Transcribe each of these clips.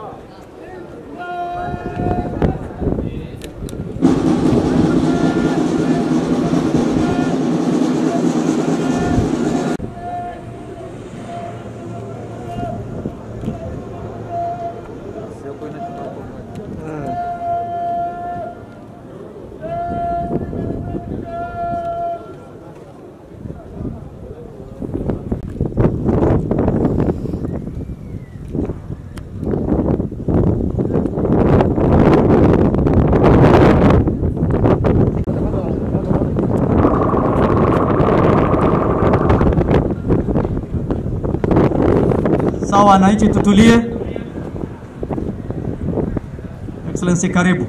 Sawa, wananchi tutulie. Excellency, karibu.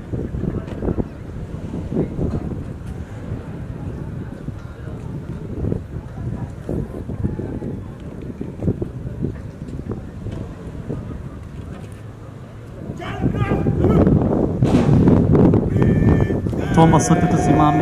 Tuomba sote tusimame.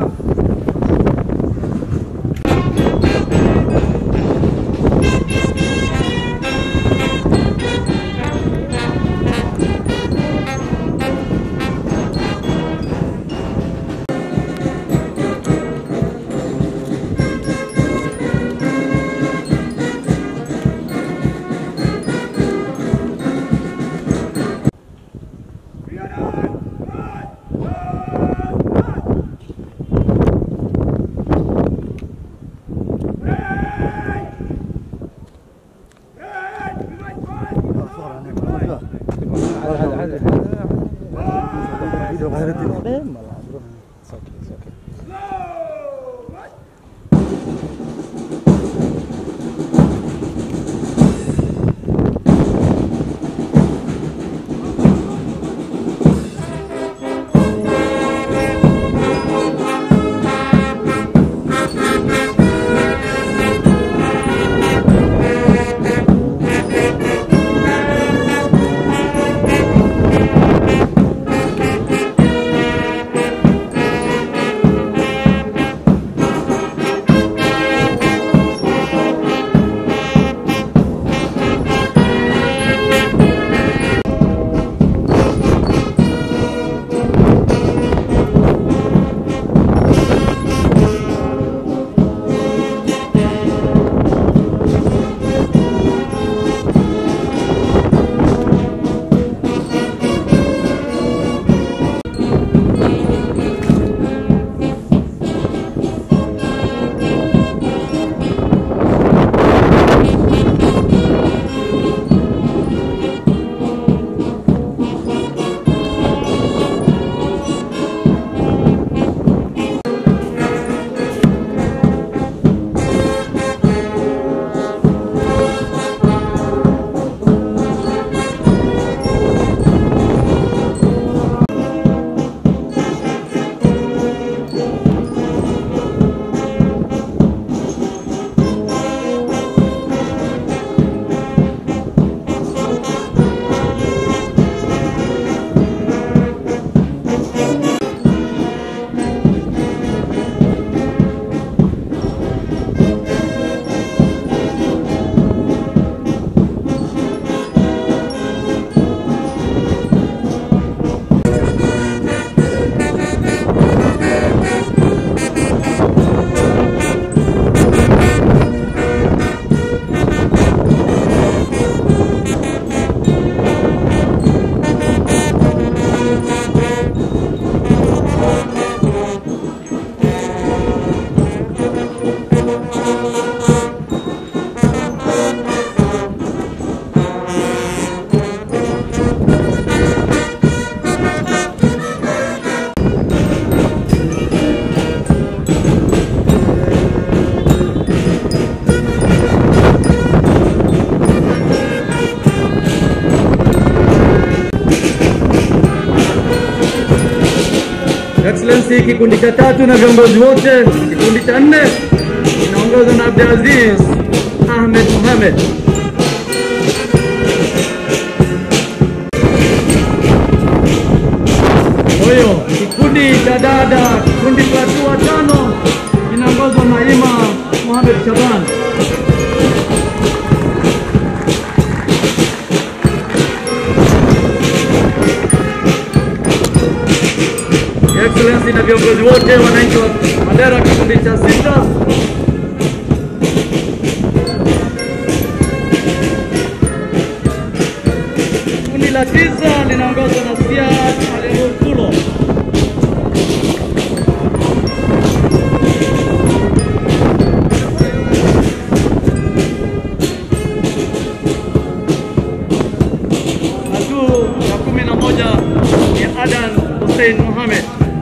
Excellency, kikundi cha tatu na viongozi wote, kikundi cha nne inaongozwa na Abdulaziz Ahmed Mohamed. Kwa hiyo kikundi cha dada, kikundi cha hatua tano inaongozwa na Ima Mohamed Shaban. na viongozi wote, wananchi wa Mandera, kikundi cha sita. Kundi la tisa linaongozwa na Siad Alemukulo. Hatua ya kumi na moja ni Adan Hussein Mohamed.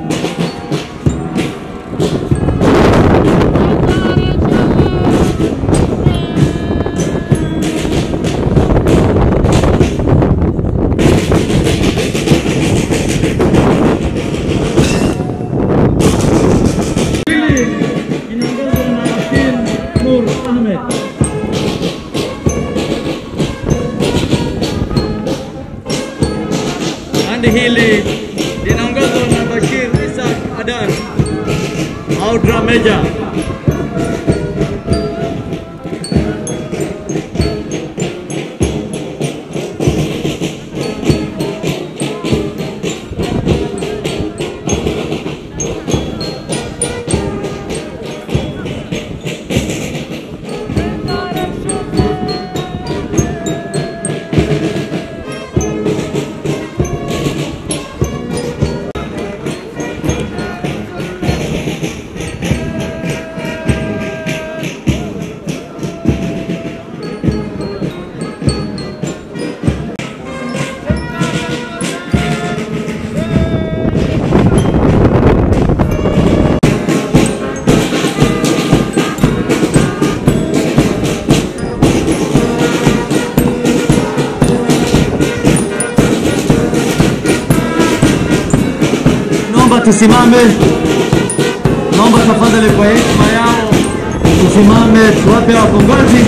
Hili inaongozwa na Akin Nur Ahmed. Bandi hili linaongozwa na Bashir Isaac Adan au drum major. Naomba tusimame, naomba tafadhali kwa heshima yao tusimame, tuwape wakongozi.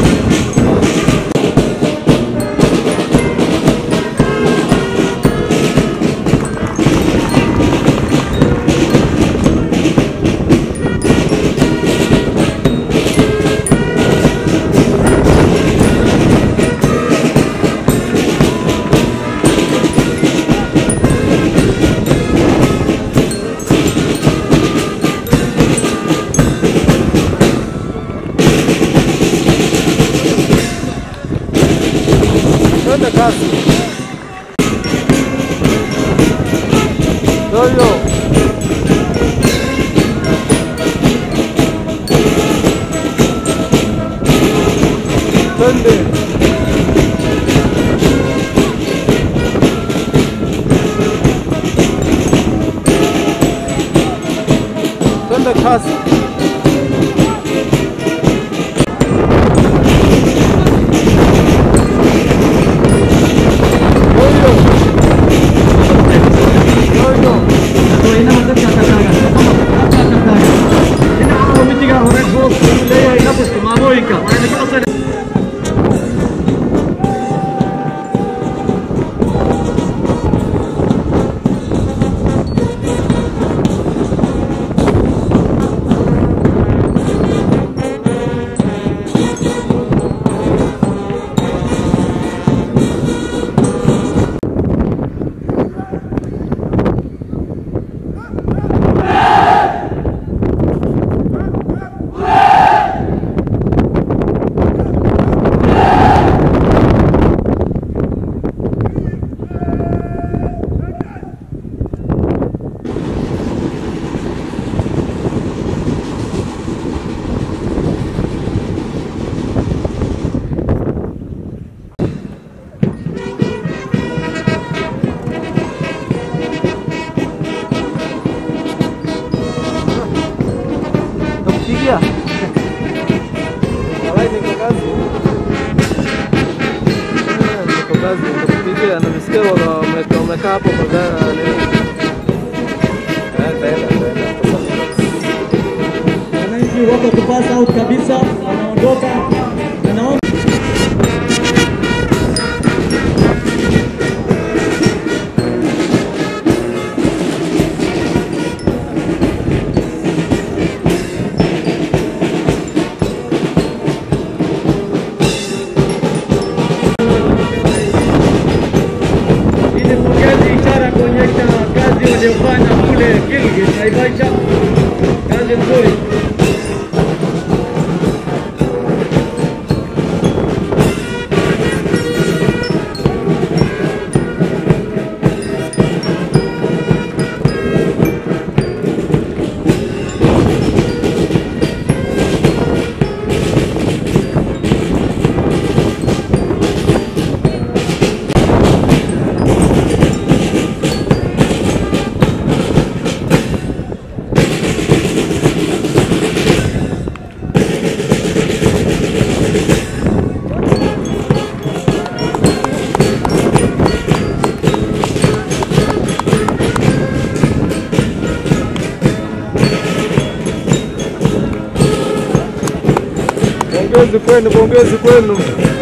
Twende kasi. Yoyo. Twende. Twende kasi. Yoyo. Yoyo. Nakupigia. Walai niko kazi. Eh, Niko kazi, nitakupigia. Nimesikia wame- wame- wamekaa hapo kwa gari leo. Eh, nitaenda, nitaenda. Wananchi wako kupass out kabisa, wanaondoka. Na naomba ili pongezi ishara kuonyesha kazi aliyofanya kule Gilgit Naivasha, kazi nzuri. Pongezi kwenu, pongezi kwenu.